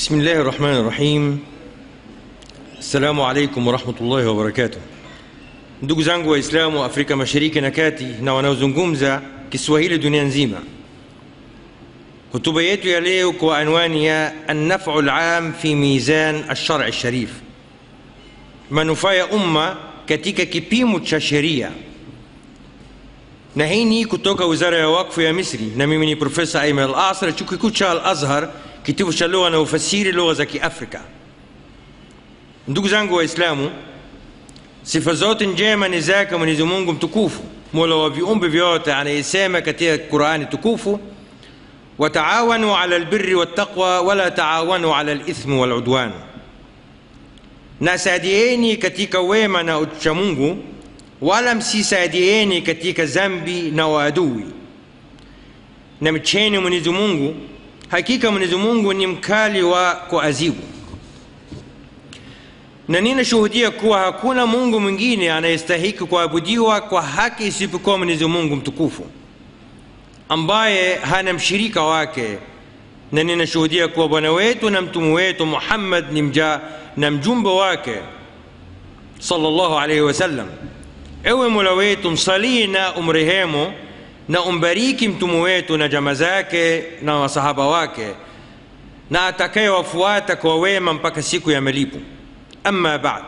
بسم الله الرحمن الرحيم assalamu alaikum warahmatullahi wabarakatuh ndugu zangu waislamu wa afrika mashariki na kati na wanaozungumza kiswahili dunia nzima hotuba yetu ya leo kwa anwani ya annafu lam fi mizan alshari sharif manufaa ya umma katika kipimo cha sheria na hii ni kutoka wizara ya wakfu ya misri na mimi ni profesa aiman al asr chuo kikuu cha al azhar kitivo cha lugha na ufasiri lugha za kiafrika ndugu zangu waislamu sifa zote njema ni zake mwenyezi mungu mtukufu mola wa viumbe vyote anayesema katika qurani tukufu wataawanu ala albirri wattaqwa wala taawanu ala lithmi waludwan na saidieni katika wema na uchamungu wala msisaidieni katika zambi na waadui na mcheni mwenyezi mungu hakika mwenyezi mungu ni mkali wa kuazibu na ninashuhudia kuwa hakuna mungu mwingine anayestahiki kuabudiwa kwa haki isipokuwa mwenyezi mungu mtukufu ambaye hana mshirika wake na ninashuhudia kuwa bwana wetu na mtume wetu muhammad ni mja na mjumbe wake sallallahu alaihi wasallam ewe mola wetu msalii na umrehemu na umbariki mtume wetu na jama zake na wasahaba wake na atakayewafuata kwa wema mpaka siku ya malipo ama bad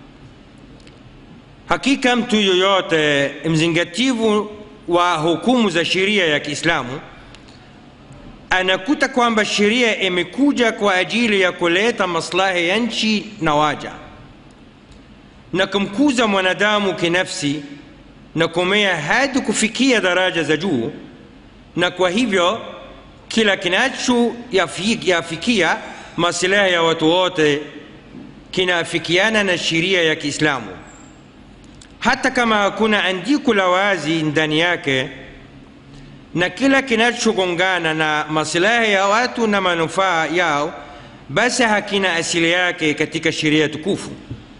hakika mtu yoyote mzingativu wa hukumu za sheria ya kiislamu anakuta kwamba sheria imekuja kwa ajili ya kuleta maslahi ya nchi na waja na kumkuza mwanadamu kinafsi na kumea hadi kufikia daraja za juu na kwa hivyo kila kinachoyafikia masilahi ya watu wote kinaafikiana na sheria ya kiislamu hata kama hakuna andiko la wazi ndani yake na kila kinachogongana na masilahi ya watu na manufaa yao basi hakina asili yake katika sheria tukufu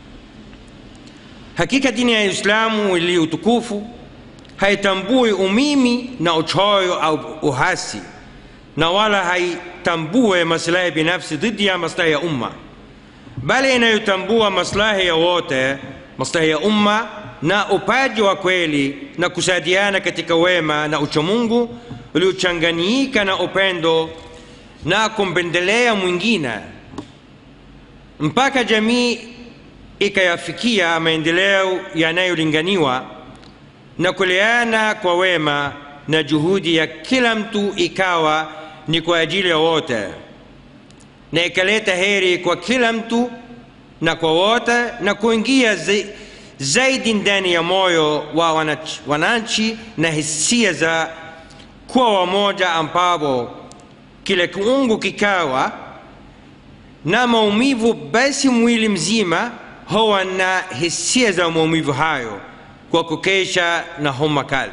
hakika dini ya islamu iliyo tukufu haitambui umimi na uchoyo au uhasi na wala haitambue maslahi binafsi dhidi ya maslahi ya umma bali inayotambua maslahi ya wote maslahi ya umma na upaji wa kweli na kusaidiana katika wema na uchamungu uliochanganyika na upendo na kumpendelea mwingine mpaka jamii ikayafikia maendeleo yanayolinganiwa na kuleana kwa wema na juhudi ya kila mtu ikawa ni kwa ajili ya wote na ikaleta heri kwa kila mtu na kwa wote na kuingia zaidi ndani ya moyo wa wananchi na hisia za kuwa wamoja ambapo kila kiungo kikawa na maumivu basi mwili mzima huwa na hisia za maumivu hayo kwa kukesha na homa kali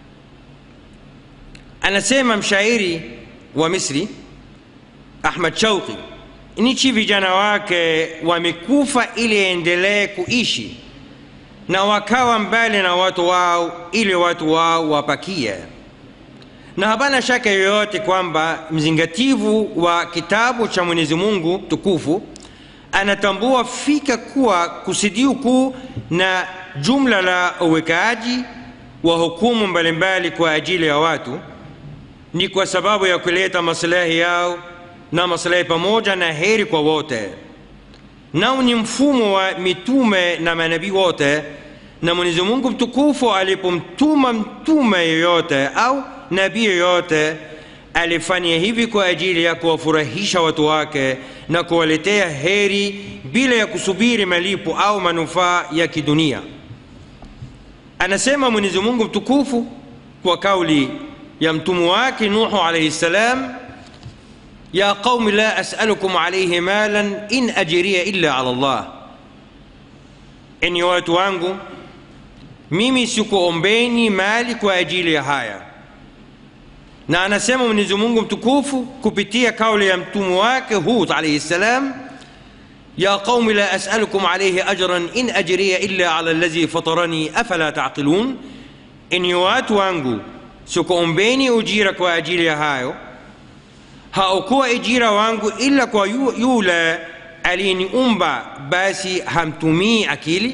anasema mshairi wa misri ahmad shauqi nchi vijana wake wamekufa ili endelee kuishi na wakawa mbali na watu wao ili watu wao wapakie na hapana shaka yoyote kwamba mzingativu wa kitabu cha mwenyezi mungu tukufu anatambua fika kuwa kusudio kuu na jumla la uwekaji wa hukumu mbalimbali kwa ajili ya watu ni kwa sababu ya kuleta maslahi yao na maslahi pamoja na heri kwa wote nao ni mfumo wa mitume na manabii wote na mwenyezi mungu mtukufu alipomtuma mtume yoyote au nabii yoyote alifanya hivi kwa ajili ya kuwafurahisha watu wake na kuwaletea heri bila ya kusubiri malipo au manufaa ya kidunia anasema mwenyezi mungu mtukufu kwa kauli ya mtume wake nuhu alaihi ssalam يا قوم لا أسألكم عليه مالا إن أجري إلا على الله إني watu wangu mimi sikuombeni mali kwa ajili ya haya na anasema mwenyezi mungu mtukufu kupitia kauli ya mtume wake hud alaihi ssalam يا قوم لا أسألكم عليه أجرا إن أجري إلا على الذي فطرني أفلا تعقلون إني watu wangu sikuombeni ujira kwa ajili ya hayo haokuwa ijira wangu ila kwa yu- yule aliyeniumba basi hamtumii akili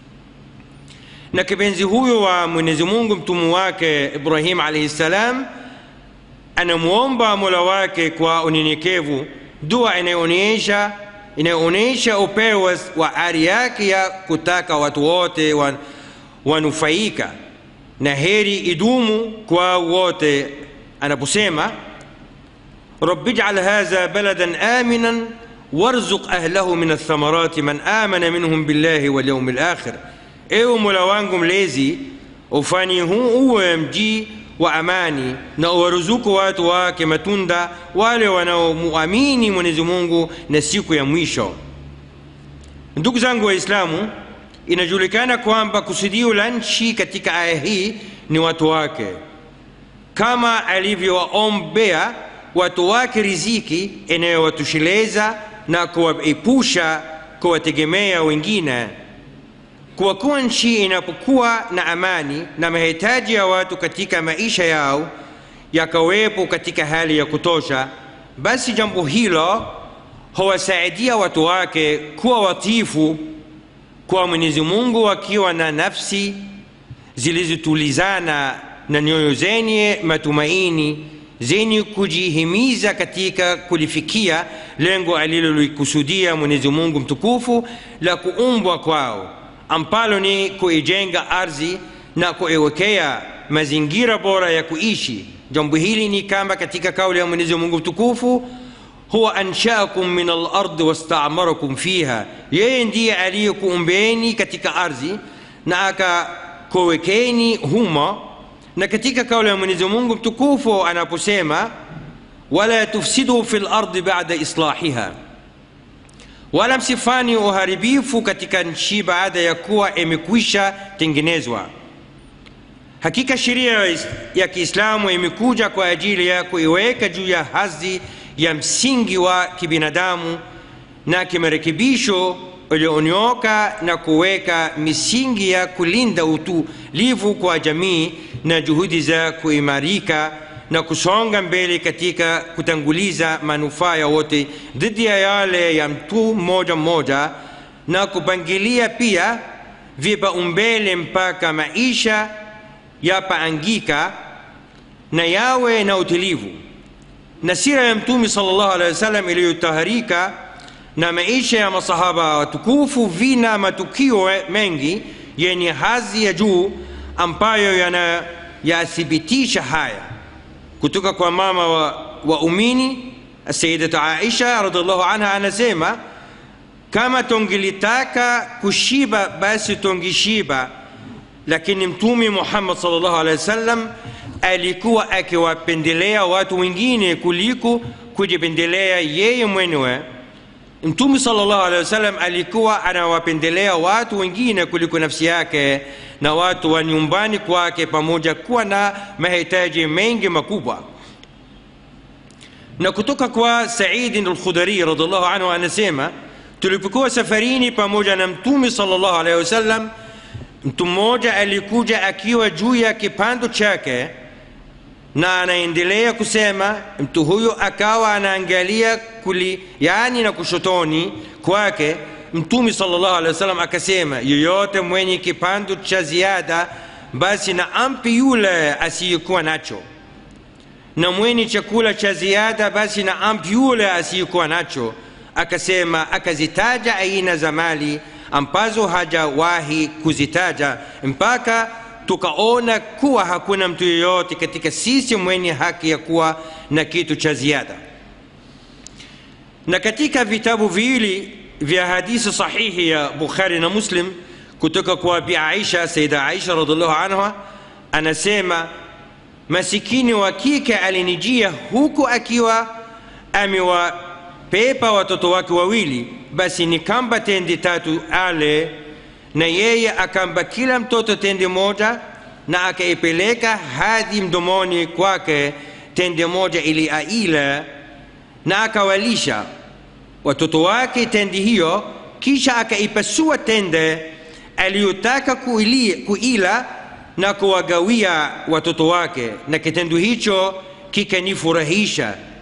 na kipenzi huyo wa mwenyezi mungu mtumu wake ibrahim alaihi ssalam anamwomba mola wake kwa unyenyekevu dua inayoonyesha inayoonyesha upeo wa- wa ari yake ya kutaka watu wote wan- wanufaika na heri idumu kwa wote anaposema رب اجعل هذا بلدا آمنا وارزق أهله من الثمرات من آمن منهم بالله واليوم الآخر ewe mola wangu mlezi ufanye huu uwe mji wa amani na uwaruzuku watu wake matunda wale wanaomuamini mwenyezi mungu na siku ya mwisho ndugu zangu waislamu inajulikana kwamba kusudio la nchi katika aya hii ni watu wake kama alivyowaombea watu wake riziki inayowatosheleza na kuwaepusha kuwategemea wengine kwa kuwa nchi inapokuwa na amani na mahitaji ya watu katika maisha yao yakawepo katika hali ya kutosha basi jambo hilo huwasaidia watu wake kuwa watifu kwa mwenyezi mungu wakiwa na nafsi zilizotulizana na nyoyo zenye matumaini zenye kujihimiza katika kulifikia lengo alilolikusudia mwenyezi mungu mtukufu la kuumbwa kwao ambalo ni kuijenga ardhi na kuiwekea mazingira bora ya kuishi jambo hili ni kama katika kauli ya mwenyezi mungu mtukufu huwa anshaakum min alardi wastaamarakum fiha yeye ndiye aliyekuumbeni katika ardhi na akakuwekeni humo na katika kauli ya mwenyezi mungu mtukufu anaposema wala tufsidu fi lardi bada islahiha wala msifani uharibifu katika nchi baada ya kuwa imekwisha tengenezwa hakika sheria ya kiislamu imekuja kwa ajili ya kuiweka juu ya hadhi ya msingi wa kibinadamu na kimarekebisho ulionyoka na kuweka misingi ya kulinda utulivu kwa jamii na juhudi za kuimarika na kusonga mbele katika kutanguliza manufaa ya wote dhidi ya yale ya mtu mmoja mmoja na kupangilia pia vipaumbele mpaka maisha yapaangika na yawe na utulivu na sira ya mtume sallallahu alaihi wasallam iliyotaharika na maisha ya masahaba watukufu vina matukio mengi yenye hadhi ya juu ambayo yanayathibitisha haya kutoka kwa mama wa waumini sayidatu aisha radiallahu anha anasema kama tungilitaka kushiba basi tungishiba lakini mtume muhammad sallallahu alaihi wasallam alikuwa akiwapendelea watu wengine kuliko kujipendelea yeye mwenyewe mtume sallallahu alaihi wasallam alikuwa anawapendelea watu wengine kuliko nafsi yake na watu wa nyumbani kwake pamoja kuwa na mahitaji mengi makubwa na kutoka kwa saidi al-khudari radhiallahu anhu anasema tulipokuwa safarini pamoja na mtume sallallahu alaihi wasallam mtu mmoja alikuja akiwa juu ya kipando chake na anaendelea kusema mtu huyo akawa anaangalia kuli yani na kushotoni kwake mtume sallallahu alaihi wasallam akasema yoyote mwenye kipando cha ziada basi na ampi yule asiyekuwa nacho na mwenye chakula cha ziada basi na ampi yule asiyekuwa nacho akasema akazitaja aina za mali ambazo hajawahi kuzitaja mpaka tukaona kuwa hakuna mtu yeyote katika sisi mwenye haki ya kuwa na kitu cha ziada na katika vitabu viwili vya hadithi sahihi ya bukhari na muslim kutoka kwa bi aisha saida aisha radiallahu anha anasema masikini wa kike alinijia huku akiwa amewapepa watoto wake wawili basi nikamba tende tatu ale na yeye akamba kila mtoto tende moja na akaipeleka hadi mdomoni kwake tende moja ili aila na akawalisha watoto wake tende hiyo kisha akaipasua tende aliyotaka kuila na kuwagawia watoto wake na kitendo hicho kikanifurahisha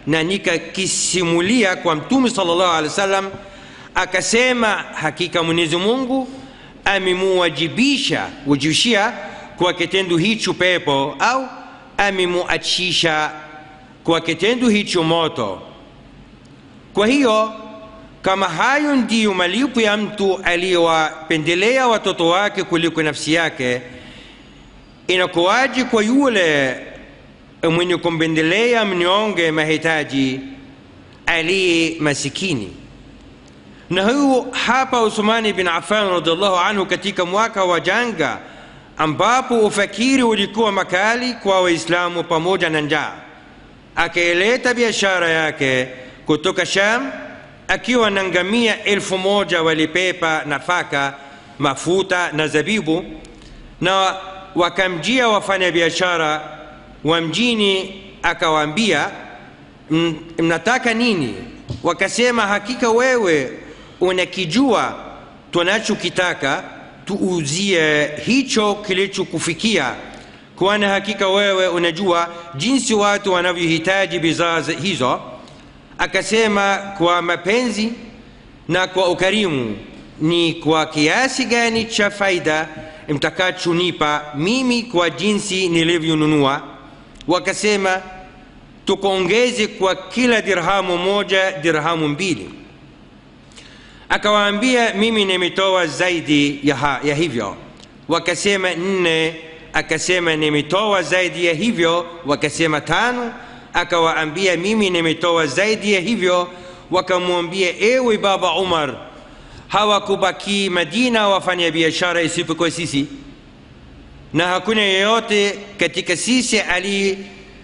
na nikakisimulia kwa mtume sallallahu alaihi wasallam akasema hakika mwenyezi mungu amemuwajibisha wajibishia kwa kitendo hicho pepo au amemuachisha kwa kitendo hicho moto kwa hiyo kama hayo ndiyo malipo ya mtu aliyewapendelea watoto wake kuliko nafsi yake inakuwaji kwa yule mwenye kumpendelea mnyonge mahitaji aliye masikini na huyu hapa Uthmani bin Affan radhiallahu anhu katika mwaka wa janga ambapo ufakiri ulikuwa makali kwa Waislamu pamoja na njaa, akaileta biashara yake kutoka Sham akiwa na ngamia elfu moja walipepa nafaka, mafuta na zabibu, na wakamjia wafanya biashara wa mjini, akawaambia mnataka nini? Wakasema, hakika wewe unakijua tunachokitaka, tuuzie hicho kilichokufikia, kwani hakika wewe unajua jinsi watu wanavyohitaji bidhaa hizo. Akasema, kwa mapenzi na kwa ukarimu, ni kwa kiasi gani cha faida mtakachonipa mimi kwa jinsi nilivyonunua? Wakasema, tukuongeze kwa kila dirhamu moja dirhamu mbili. Akawaambia, mimi nimetoa zaidi ya, ha, ya hivyo. Wakasema nne. Akasema nimetoa zaidi ya hivyo. Wakasema tano. Akawaambia, mimi nimetoa zaidi ya hivyo. Wakamwambia, ewe baba Umar, hawakubaki Madina wafanya biashara isipokuwa sisi, na hakuna yeyote katika sisi ali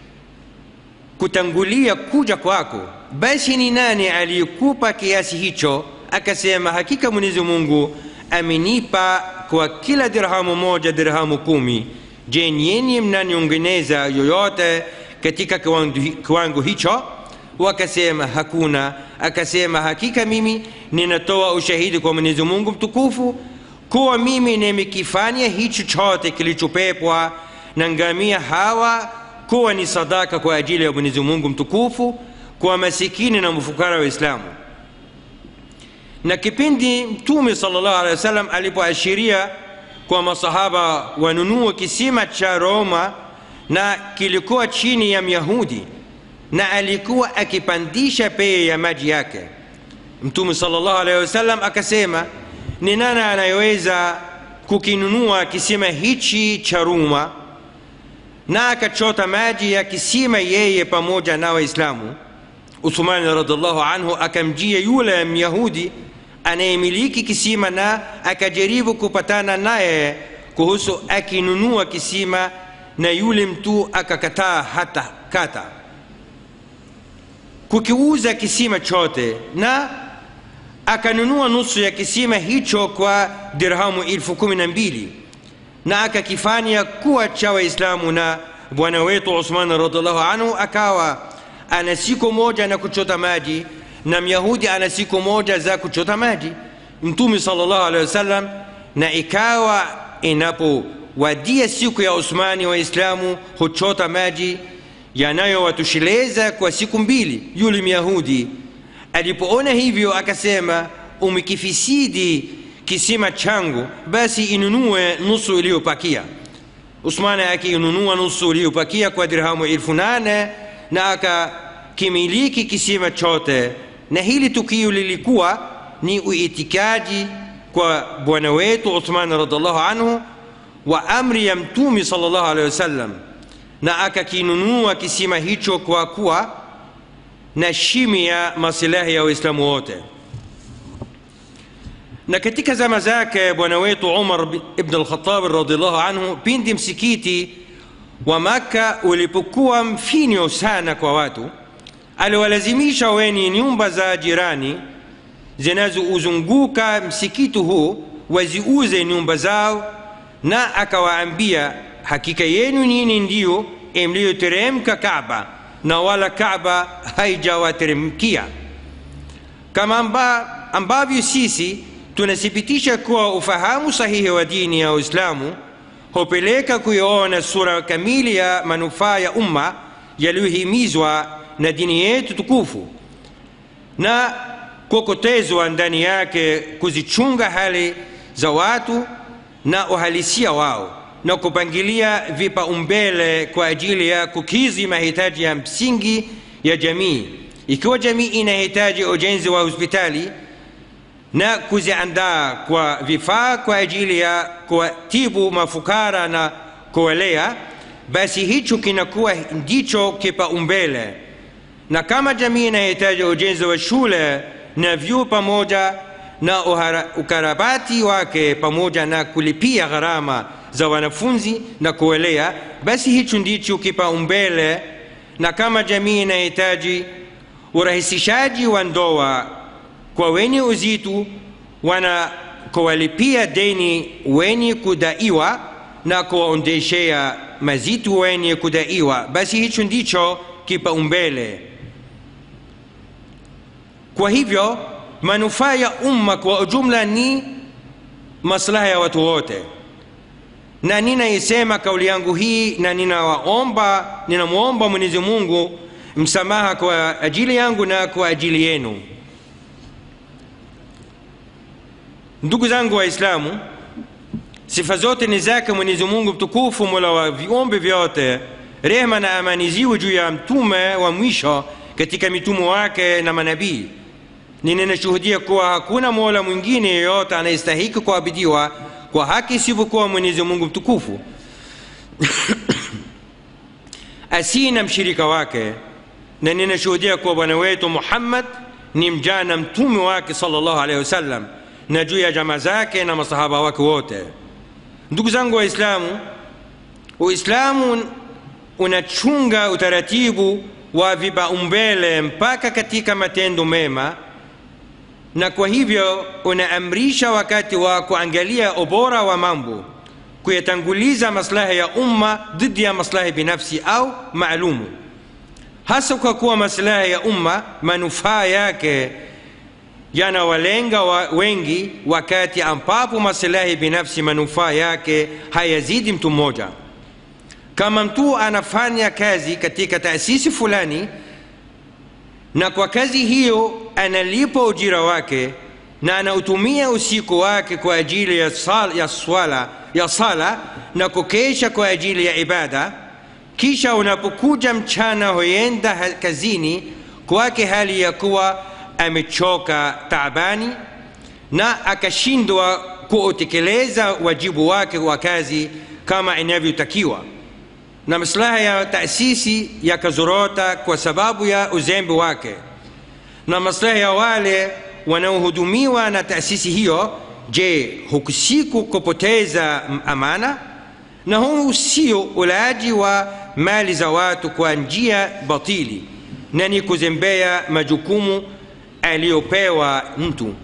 kutangulia kuja kwako, basi ni nani aliyekupa kiasi hicho? Akasema, hakika Mwenyezi Mungu amenipa kwa kila dirhamu moja dirhamu kumi. Je, nyinyi mnaniongeneza yoyote katika kiwango hicho? Wakasema hakuna. Akasema, hakika mimi ninatoa ushahidi kwa Mwenyezi Mungu mtukufu kuwa mimi nimekifanya hicho chote kilichopepwa na ngamia hawa kuwa ni sadaka kwa ajili ya Mwenyezi Mungu mtukufu kwa masikini na mfukara wa Islamu. Na kipindi Mtume sallallahu alaihi wasallam alipoashiria kwa masahaba wanunue kisima cha Roma na kilikuwa chini ya Myahudi na alikuwa akipandisha bei ya maji yake, Mtume sallallahu alaihi wasallam akasema, ni nani anayeweza kukinunua kisima hichi cha Roma? na akachota maji ya kisima yeye pamoja na Waislamu. Uthmani radhiallahu anhu akamjia yule Myahudi anayemiliki kisima na akajaribu kupatana naye kuhusu akinunua kisima, na yule mtu akakataa hata kata kukiuza kisima chote, na akanunua nusu ya kisima hicho kwa dirhamu elfu kumi na mbili na akakifanya kuwa cha Waislamu. Na bwana wetu Uthman radhiallahu anhu akawa ana siku moja na kuchota maji na Myahudi ana siku moja za kuchota maji. Mtume sallallahu alaihi wasallam, na ikawa inapowadia siku ya Uthmani, Waislamu huchota maji yanayowatosheleza kwa siku mbili. Yule Myahudi alipoona hivyo akasema, umekifisidi kisima changu, basi inunue nusu iliyopakia. Usmani akiinunua nusu iliyopakia kwa dirhamu elfu nane na akakimiliki kisima chote. Na hili tukio lilikuwa ni uitikaji kwa bwana wetu Uthman radhiallahu anhu wa amri ya Mtume sallallahu alaihi wasallam, na akakinunua kisima hicho kwa kuwa na shimi ya masilahi ya Waislamu wote na katika zama zake bwana wetu Umar ibn al-Khattab radhiallahu anhu, pindi msikiti wa Makka ulipokuwa mfinyo sana kwa watu, aliwalazimisha wenye nyumba za jirani zinazouzunguka msikiti huu waziuze nyumba zao, na akawaambia, hakika yenu nyinyi ndiyo mliyoteremka Kaaba na wala Kaaba haijawateremkia, kama amba, ambavyo sisi tunathibitisha kuwa ufahamu sahihi wa dini ya Uislamu hupeleka kuiona sura kamili ya manufaa ya umma yaliyohimizwa na dini yetu tukufu na kuokotezwa ndani yake kuzichunga hali za watu na uhalisia wao na kupangilia vipaumbele kwa ajili ya kukizi mahitaji ya msingi ya jamii ikiwa jamii inahitaji ujenzi wa hospitali na kuziandaa kwa vifaa kwa ajili ya kuwatibu mafukara na kuwalea basi hicho kinakuwa ndicho kipaumbele na kama jamii inahitaji ujenzi wa shule na vyuo pamoja na ukarabati wake pamoja na kulipia gharama za wanafunzi na kuelea basi hicho ndicho kipaumbele na kama jamii inahitaji urahisishaji wa ndoa kwa wenye uzito wana kuwalipia deni wenye kudaiwa na kuwaondeshea mazito wenye kudaiwa basi hicho ndicho kipaumbele kwa hivyo manufaa ya umma kwa ujumla ni maslaha ya watu wote na ninaisema kauli yangu hii na ninawaomba ninamwomba mwenyezi mungu msamaha kwa ajili yangu na kwa ajili yenu ndugu zangu waislamu sifa zote ni zake mwenyezi mungu mtukufu mola wa viumbe vyote rehma na amani ziwe juu ya mtume wa mwisho katika mitume wake na manabii ninashuhudia kuwa hakuna mola mwingine yeyote anayestahiki kuabidiwa kwa haki isivyokuwa mwenyezi mungu mtukufu asiye na mshirika wake na ninashuhudia kuwa bwana wetu muhammad ni mjana mtume wake salllahu alehi wasallam na juu ya jama zake na masahaba wake wote ndugu zangu waislamu uislamu unachunga utaratibu wa vipaumbele mpaka katika matendo mema na kwa hivyo unaamrisha wakati wa kuangalia ubora wa mambo kuyatanguliza maslahi ya umma dhidi ya maslahi binafsi au maalumu hasa kwa kuwa maslahi ya umma manufaa yake yanawalenga wa wengi wakati ambapo maslahi binafsi manufaa yake hayazidi mtu mmoja kama mtu anafanya kazi katika taasisi fulani na kwa kazi hiyo analipa ujira wake na anautumia usiku wake kwa ajili ya, sal, ya, swala, ya sala na kukesha kwa ajili ya ibada kisha unapokuja mchana huenda kazini kwake hali ya kuwa amechoka taabani na akashindwa kuutekeleza wajibu wake wa kazi kama inavyotakiwa na maslaha ya taasisi yakazorota kwa sababu ya uzembe wake na maslaha ya wale wanaohudumiwa na taasisi hiyo je hukusiku kupoteza amana na huu sio ulaji wa mali za watu kwa njia batili na ni kuzembea majukumu aliyopewa mtu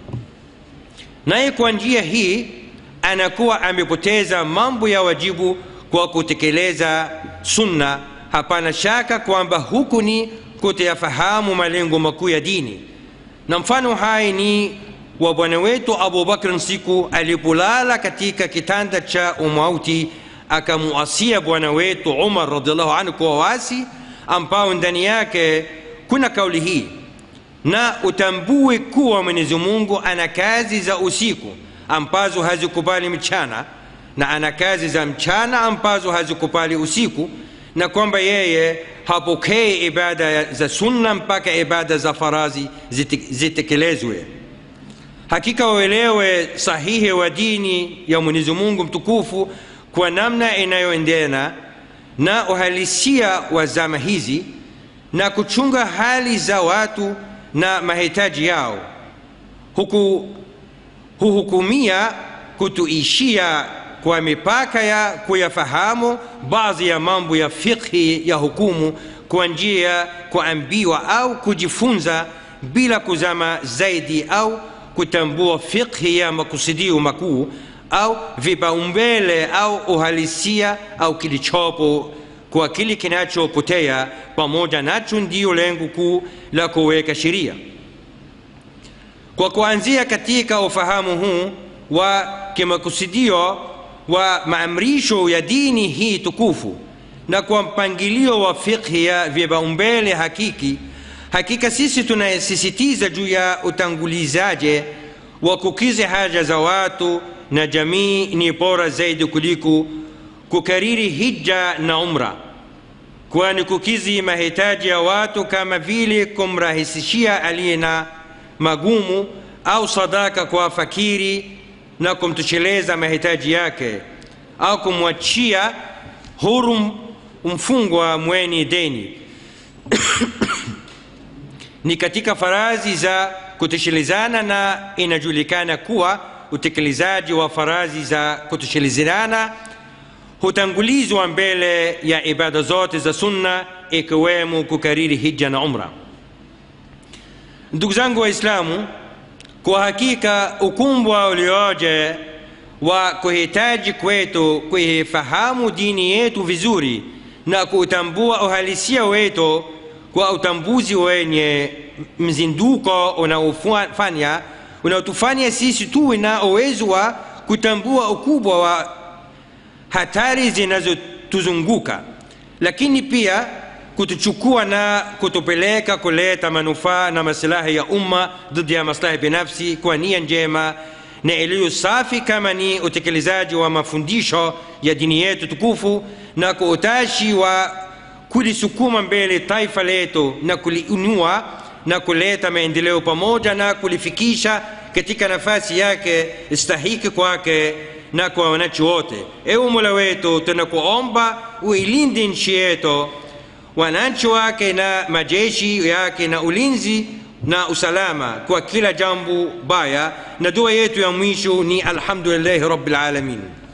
naye kwa njia hii anakuwa amepoteza mambo ya wajibu kwa kutekeleza sunna hapana shaka kwamba huku ni kutoyafahamu malengo makuu ya dini na mfano hai ni wa bwana wetu abubakrin siku alipolala katika kitanda cha umauti akamuasia bwana wetu umar radiallahu anhu kwa wasi ambao ndani yake kuna kauli hii na utambue kuwa mwenyezi mungu ana kazi za usiku ambazo hazikubali mchana na ana kazi za mchana ambazo hazikubali usiku na kwamba yeye hapokei ibada za sunna mpaka ibada za farazi zitekelezwe hakika uelewe sahihi wa dini ya mwenyezi mungu mtukufu kwa namna inayoendena na uhalisia wa zama hizi na kuchunga hali za watu na mahitaji yao huku huhukumia kutuishia kwa mipaka ya kuyafahamu baadhi ya mambo ya fikhi ya hukumu kwa njia ya kuambiwa au kujifunza bila kuzama zaidi au kutambua fikhi ya makusudio makuu au vipaumbele au uhalisia au kilichopo kwa kile kinachopotea pamoja nacho ndiyo lengo kuu la kuweka sheria kwa kuanzia katika ufahamu huu wa kimakusudio wa maamrisho ya dini hii tukufu na kwa mpangilio wa fikhi ya vipaumbele hakiki hakika sisi tunasisitiza juu ya utangulizaji wa kukizi haja za watu na jamii ni bora zaidi kuliko kukariri hija na umra kwani kukizi mahitaji ya watu kama vile kumrahisishia aliye na magumu au sadaka kwa fakiri na kumtosheleza mahitaji yake au kumwachia huru mfungwa mwenye deni ni katika farazi za kutoshelezana na inajulikana kuwa utekelezaji wa farazi za kutoshelezana hutangulizwa mbele ya ibada zote za sunna ikiwemo kukariri hija na umra ndugu zangu waislamu kwa hakika ukumbwa ulioje wa kuhitaji kwetu kuifahamu dini yetu vizuri na kuutambua uhalisia wetu kwa utambuzi wenye mzinduko unaofanya unaotufanya sisi tuwe na uwezo wa kutambua ukubwa wa hatari zinazotuzunguka lakini pia kutuchukua na kutupeleka kuleta manufaa na masilahi ya umma dhidi ya maslahi binafsi kwa nia njema na iliyo safi kama ni utekelezaji wa mafundisho ya dini yetu tukufu na kwa utashi wa kulisukuma mbele taifa letu na kuliinua na kuleta maendeleo pamoja na kulifikisha katika nafasi yake stahiki kwake na kwa wananchi wote ewe mola wetu tunakuomba uilinde nchi yetu wananchi wake na majeshi yake na ulinzi na usalama kwa kila jambo baya na dua yetu ya mwisho ni alhamdulillahi rabbil alamin